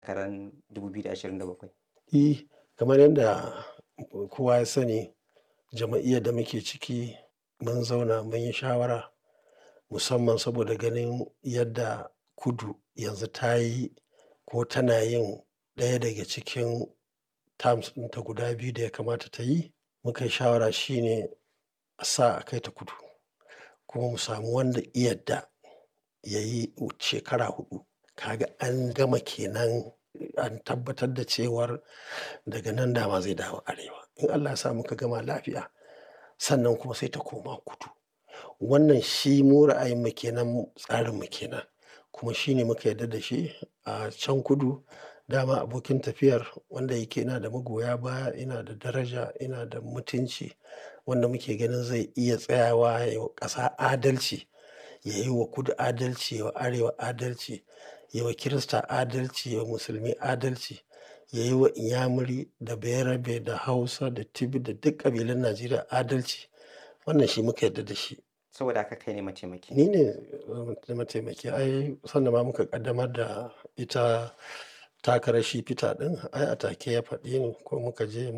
karan 2027? Eh, kamar yadda kowa ya sani jama'iyyar da muke ciki mun zauna mun yi shawara musamman saboda ganin yadda kudu yanzu ta yi ko tana yin ɗaya daga cikin terms ɗinta guda biyu da ya kamata ta yi. Muka yi shawara shine a sa a kai ta kudu kuma mu samu wanda ya yadda ya yi shekara huɗu. Kaga an gama kenan an tabbatar da cewar daga nan dama zai dawo arewa. In Allah ya sa muka gama lafiya sannan kuma sai ta koma kudu. Wannan shi mu ra'ayinmu kenan, tsarinmu kenan kuma shi ne muka yarda da shi a can kudu. Dama abokin tafiyar wanda yake yana da magoya baya, yana da daraja, yana da mutunci wanda muke ganin zai iya tsayawa ya yi wa ƙasa adalci, ya yi wa kudu adalci, ya wa arewa adalci, ya wa Kirista adalci, ya wa musulmi adalci, ya yi wa inyamuri da bayarabe da hausa da tibi da duk ƙabilun Najeriya adalci. Wannan shi muka yarda da shi. Saboda haka kai ne mataimaki. Ni ne mataimaki. Ai sanda ma muka ƙaddamar da ita takarar shi Peter ɗin ai a take ya faɗi ni ko muka je.